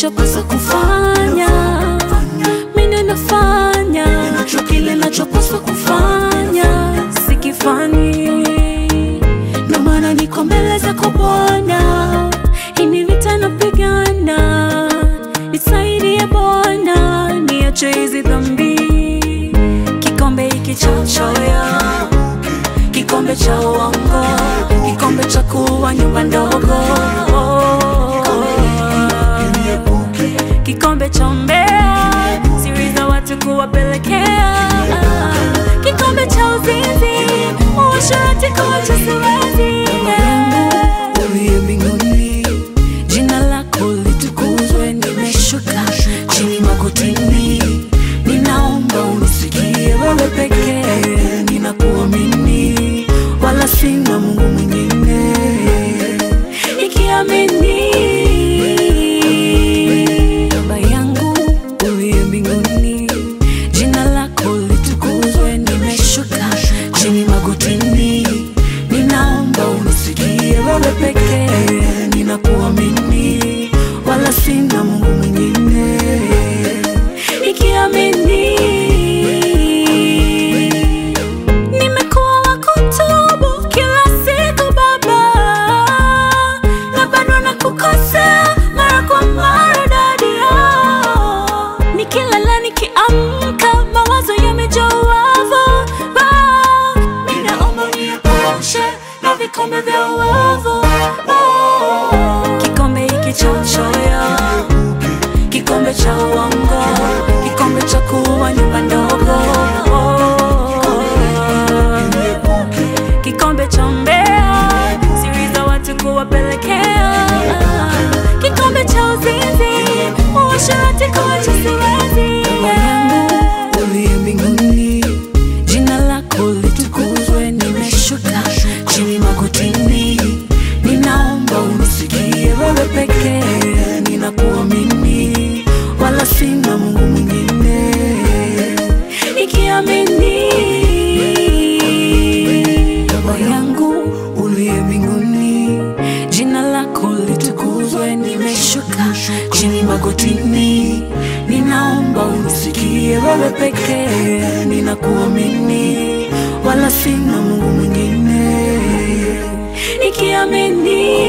nachopaswa kufanya, mimi nafanya kile nachopaswa kufanya, sikifanyi, ndo maana niko mbele zako Bwana, hii ni vita napigana, nisaidie Bwana, niache hizi dhambi, kikombe hiki cha uchoyo kikombe cha uongo, kikombe cha kuwa nyumba ndogo, kikombe cha umbea, siri za watu kuwapelekea, kikombe cha uzinzi, uasherati kuacha siwezi. Uliye mbinguni, jina lako litukuzwe, nimeshuka chini magotini, ninaomba unisikie wewe pekee, ninakuamini wala sina Mungu mwingine, ikiamini Baba yangu uliye mbinguni, jina lako litukuzwe, nimeshuka chini magotini, ninaomba unisikie wewe pekee, ninakuamini wala sina Mungu mwingine, ikiamini Nimekuwa wa kutubu kila siku Baba, na bado nakukosea mara kwa mara dadia. Nikilala nikiamka, mawazo yamejaa uovu. Baba, ninaomba uniepushe na vikombe vya uovu. Oh, Kikombe hiki cha uchoyo, kikombe cha uongo, kikombe cha kuwa nyumba ndogo kikombe cha umbea, siri za watu kuwapelekea, kikombe cha uzinzi, uasherati kuacha siwezi. Uliye mbinguni, jina lako litukuzwe, nimeshuka chini magotini, ninaomba unisikie wewe pekee, ninakuamini wala sina Mungu mwingine, ikiamini Baba yangu uliye mbinguni, jina lako litukuzwe, nimeshuka chini magotini, ninaomba unisikie wewe pekee, ninakuamini wala sina Mungu mwingine, ikiamini